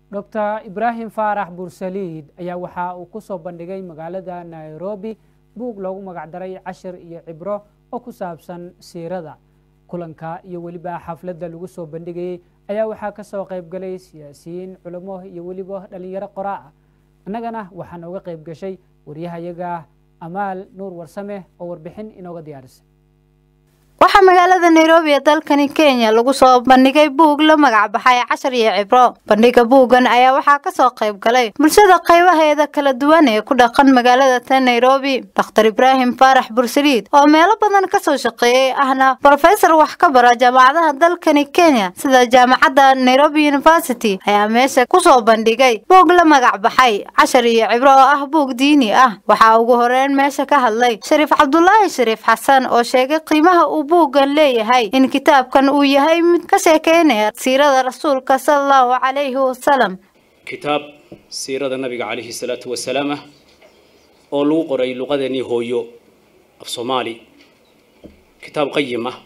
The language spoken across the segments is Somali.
doctor ibraahim faarax buursaliid ayaa waxa uu ku soo bandhigay magaalada nairobi buug loogu magacdaray cashir iyo cibro oo ku saabsan siirada kulanka iyo weliba xafladda lagu soo bandhigayey ayaa waxaa ka soo qayb galay siyaasiyiin culamo iyo weliba dhalinyaro qoraa ah annagana waxaa nooga qayb gashay waryahayaga amaal nuur warsame oo warbixin inooga diyaarisay waxaa magaalada nairobi ee dalkani kenya lagu soo bandhigay buug la magac baxay cashar iyo cibro bandhiga buuggan ayaa waxaa kasoo qayb galay bulshada qaybaheeda kala duwan ee ku dhaqan magaalada ta nairobi dokhtar ibraahim faarax bursaliid oo meelo badan kasoo shaqeeyey ahna brofesor wax ka bara jaamacadaha dalkani kenya sida jaamacadda nairobi university ayaa meesha kusoo bandhigay buug la magac baxay cashar iyo cibro oo ah buug diini ah waxaa ugu horeyn meesha ka hadlay shariif cabdulaahi shariif xasan oo sheegay qiimaha uu buuggan leeyahay in kitaabkan uu yahay mid ka sheekeynaya siirada rasuulka sala allahu calayhi wasalam kitaab siirada nabiga calayhi salaatu wasalaam ah oo lagu qoray luqadeennii hooyo af soomaali kitaab qayim ah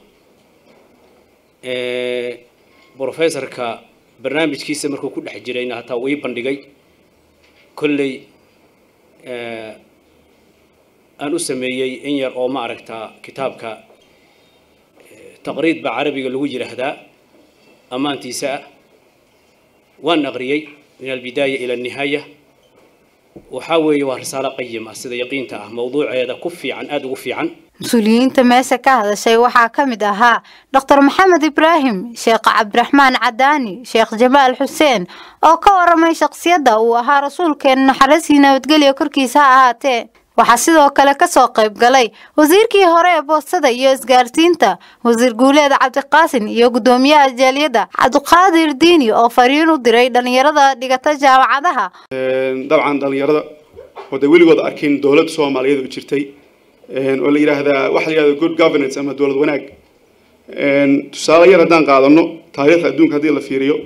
brofessorka barnaamijkiisa markuu ku dhex jirayna hataa uu ii bandhigay kolley aan u sameeyey in yar oo ma aragtaa kitaabka taqriid baa carabiga lagu yidhaahdaa ammaantiisa ah waan aqriyey min albidaaya ila annihaaya waxaa weeye waa risaalo qayim ah sida yaqiinta ah mawduuceeda ku fiican aada ugu fiican mas-uuliyiinta meesha ka hadashay waxaa ka mid ahaa doctor maxamed ibraahim sheekh cabdiraxmaan cadaani sheekh jamaal xuseen oo ka waramay shakhsiyadda uu ahaa rasuulkeena naxariisii nabadgelya korkiisa ha ahaatee waxaa sidoo kale kasoo qayb galay wasiirkii hore ee boostada iyo isgaarsiinta wasiir guuleed cabdiqaasin iyo guddoomiyaha jaaliyadda cabdiqaadir diini oo fariin u diray dhalinyarada dhigata jaamacadaha dabcan dhalinyarada oo de weligood arkin dowlad soomaaliyeed oo jirtay oo la yidhaahdaa waxa la yidhahda good governance ama dowlad wanaag tusaale yar haddaan qaadano taariikhda adduunka haddii la fiiriyo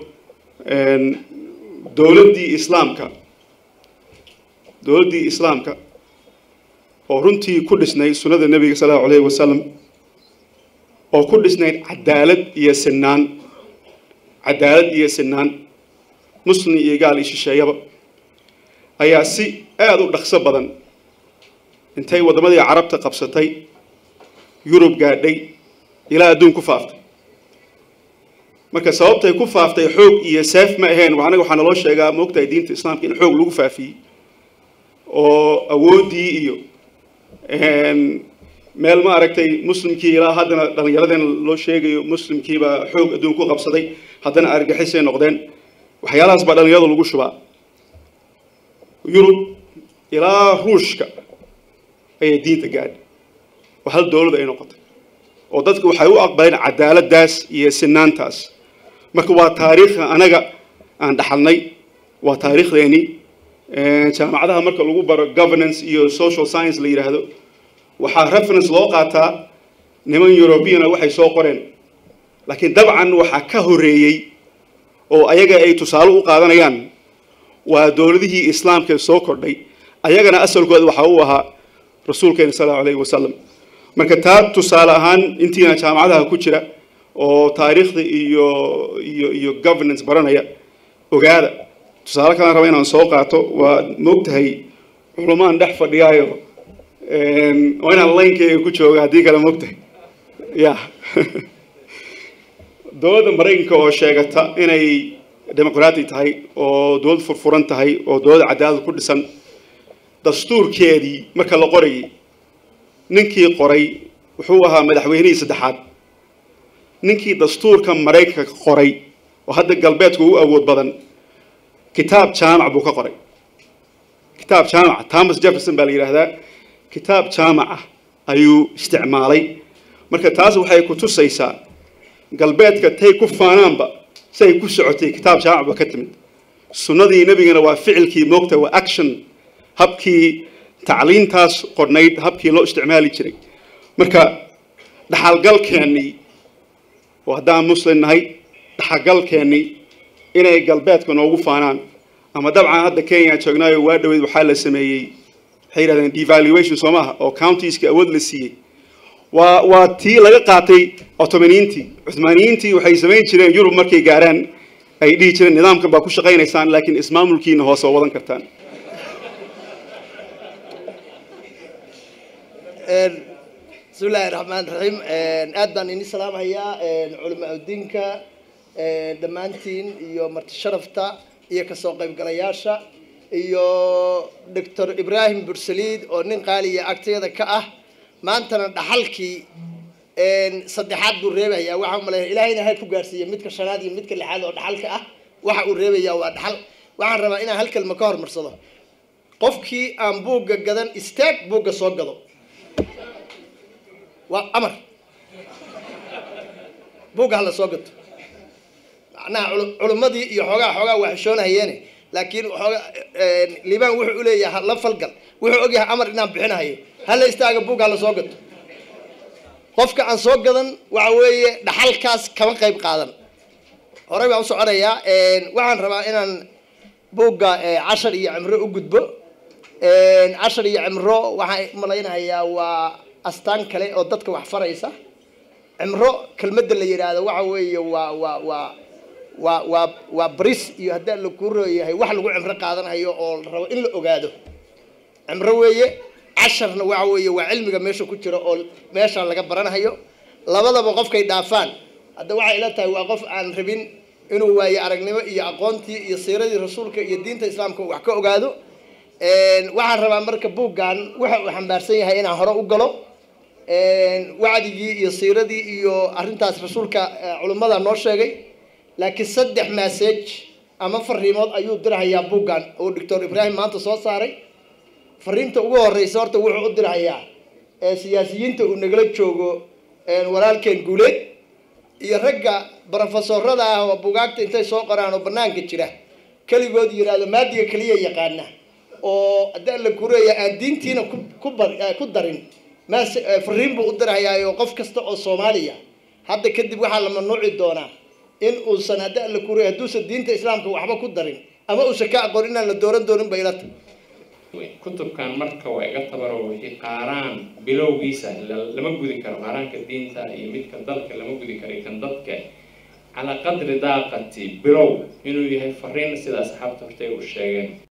dowladdii islaamka dowladdii islaamka oo runtii ku dhisnayd sunnada nebiga sal allahu alayhi wasalam oo ku dhisnayd cadaalad iyo sinaan cadaalad iyo sinaan muslim iyo gaal iyo shisheeyaba ayaa si aada u dhaqso badan intay waddamadii carabta qabsatay yurub gaadhay ilaa adduun ku faaftay marka sababtay ku faaftay xoog iyo seef ma aheen anaga waxaa naloo sheegaa maogtahay diinta islaamka in xoog lagu faafiyey oo awooddii iyo meel ma aragtay muslimkii ilaa haddana dhallinyaradeen loo sheegayo muslimkiibaa xoog adduun ku qabsaday haddana argixisay noqdeen waxyaalahaas baa dhallinyarada lagu shubaa yurub ilaa ruushka ayay diinta gaadhay oo hal dowlad ay noqotay oo dadka waxay u aqbaleen cadaaladdaas iyo sinaantaas marka waa taariikhda anaga aan dhaxalnay waa taariikhdeenii jaamacadaha marka lagu baro governance iyo social science la yidhaahdo waxaa reference loo qaataa niman europeana waxay soo qoreen laakiin dabcan waxaa ka horeeyey oo ayaga ay tusaale u qaadanayaan waa dowladihii islaamka soo kordhay ayagana asalkooda waxaa u ahaa rasuulkeena sal allahu alayhi wasalam marka taa tusaale ahaan intiina jaamacadaha ku jira oo taariikhda iyo iyo iyo governance baranaya ogaada tusaale kalaan raba inaan soo qaato waa moogtahay culumaan dhex fadhiyaayo waa inaan laynkeyga ku jooga haddii kale moogtahay ya dowladda maraykanka oo sheegata inay demoqraati tahay oo dowlad furfuran tahay oo dowladda cadaalad ku dhisan dastuurkeedii marka la qorayay ninkii qoray wuxuu ahaa madaxweynihii saddexaad ninkii dastuurka maraykanka qoray oo hadda galbeedka ugu awood badan kitaab jaamac buu ka qoray kitaab jaamaca thomas jefferson baa la yidhaahdaa kitaab jaamac ah ayuu isticmaalay marka taas waxay ku tusaysaa galbeedka tay ku faanaanba say ku socotay kitaab jaamac ba ka timid sunnadii nebigana waa ficilkii moogta waa action habkii tacliintaas qornayd habkii loo isticmaali jiray marka dhaxalgalkeennii oo haddaan muslim nahay dhaxalgalkeennii inay galbeedka noogu faanaan ama dabcan hadda kenya joognaayo waa dhaweyd waxaa la sameeyey waxay yidhahdeen devaluation soo maaha oo countieskii awood la siiyey waa waa tii laga qaatay otomaniyiintii cuthmaaniyiintii waxay samayn jireen yurub markay gaaraan ay dhihi jireen nidaamkan baa ku shaqaynaysaan laakiin ismaamulkiina hoose oo wadan kartaan bismi illaahi raxmaan raxiim aad baan ini salaamhayaa culamaa udiinka dhammaantiin iyo marti sharafta iyo kasoo qaybgalayaasha iyo doctor ibraahim bursaliid oo nin qaaliya agteeda ka ah maantana dhaxalkii saddexaad buu reebayaa waxaa umaleeya ilaahayna ha ku gaarsiiya midka shanaad iyo midka lixaad oo dhaxalka ah waxa uu reebayaa waa dhaxal waxaan rabaa inaan hal kelma ka hormarsado qofkii aan buugga gadan istaag buugga soo gado waa amar buugga hala soo gato macnaha culimmadii iyo xoogaa xoogaa waa xishoonahayeene laakiin xoogaa liibaan wuxuu uleeyahay hala falgal wuxuu ogyahay amar inaan bixinahayo hala istaaga buugga hala soo gato qofka aan soo gadan waxa weeye dhaxalkaas kama qayb qaadan horey baan u soconayaa waxaan rabaa inaan buugga cashar iyo cimro u gudbo cashar iyo cimro waxaan malaynahayaa waa astaan kale oo dadka wax faraysa cimro kelmadda la yidhaahdo waxa weeye waa waa waa waa waa waa baris iyo haddii la kuu rooyahay wax lagu cimro qaadanayo oo la rabo in la ogaado cimro weeye casharna waxa weeye waa cilmiga meesha ku jira oo meesha laga baranayo labadaba qofkay dhaafaan hadda waxay ila tahay waa qof aan rabin inuu waayo aragnimo iyo aqoontii iyo siiradii rasuulka iyo diinta islaamka wax ka ogaado waxaan rabaa marka buuggan waxa uu xambaarsan yahay inaan hore u galo wacdigii iyo siiradii iyo arrintaas rasuulka culimmada noo sheegay laakiin saddex message ama fariimood ayuu dirahayaa buuggan oo doctor ibraahim maanta soo saaray fariinta ugu horeysa horta wuxuu u dirahayaa siyaasiyiinta uu nagala joogo walaalkeen guuleed iyo ragga brofesorada ah oo bugaagta intay soo qoraan oo banaanka jira keligood yidhaahdo maadiga keliya yaqaana oo haddii alla kureeya aan diintiina ku ku darin mas fariin buu u dirahayaayo qof kasta oo soomaaliya hadda kadib waxaa la mamnuuci doonaa in uusan haddii alla kureeya hadduusan diinta islaamka waxba ku darin ama uusan ka aqoon inaan la dooran doonin bay ilata kutubkan marka waa iga tabaro wixii qaaraan bilowgiisa lama gudi karo qaaraanka diinta iyo midka dalka lama gudi karo kan dadka calaa qadri daaqati bilow inuu yahay fariin sida asxaabta hortay u sheegeen